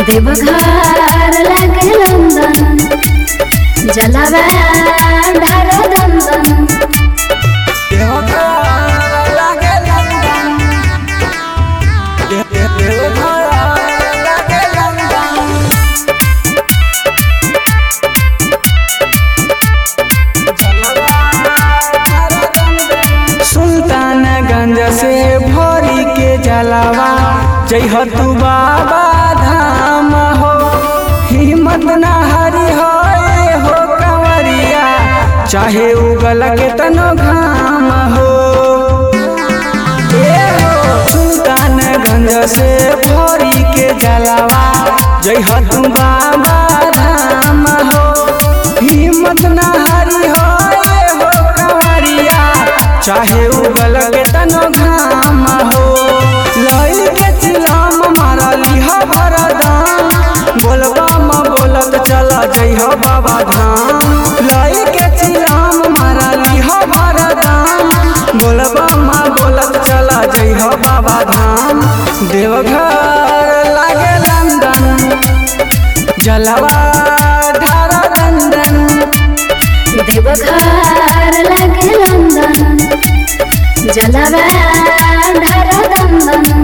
देवघर लागे लंदन जलवा ढार दंदन सुल्तानगंज से भरी के जलावा जय तू बाबा धाम हो हिम्मत ना हरी हो ए हो कंवरिया चाहे उगल के तनो घाम हो ए हो सुल्तानगंज से भरी के जलावा जय तू बाबा धाम हो हिम्मत ना हरी हो ए हो कंवरिया चाहे उगल के तनो घाम हो लई के चिलाम मारली हो भरदाम बोलबा म बोलत चला जई हो बाबा धाम लई के चिलाम मारली हो भरदाम बोलबा म बोलत चला जई हो बाबा धाम देवघर लागे लंदन जलवा धारा दंदन देवघर लागे लंदन जलवा ढार दंदन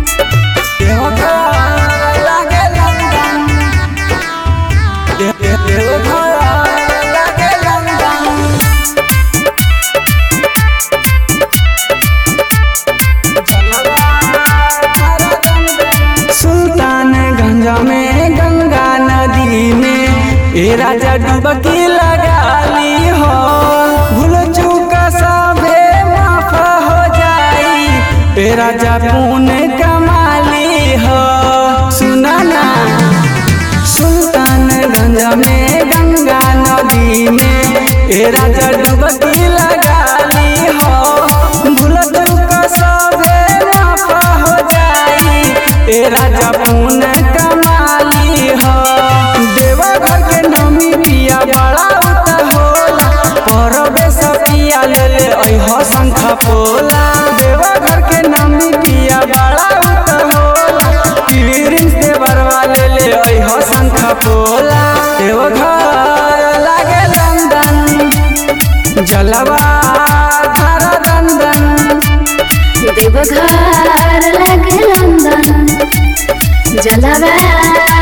सुल्तानगंज में गंगा नदी में ए राजा डुबकी लगा ली हो भूल चूक सभे माफ हो जाई ए राजा पुण्य कमाली हो सुना ना सुल्तानगंज में गंगा नदी में ए राजा डुबकी लगा ली हो भूल चूक सभे माफ हो जाई ए राजा पुण्य कमाली हो देवघर के नमी पिया बड़ा उत होला परबे सपिया ले ले अइह शंख पोला देवघर के नमी पिया बड़ा उत होला पीरिन से बरवा ले ले अइह शंख पोला देवघर लागे लंदन जलवा धारा दंदन देवघर लागे लंदन जलवा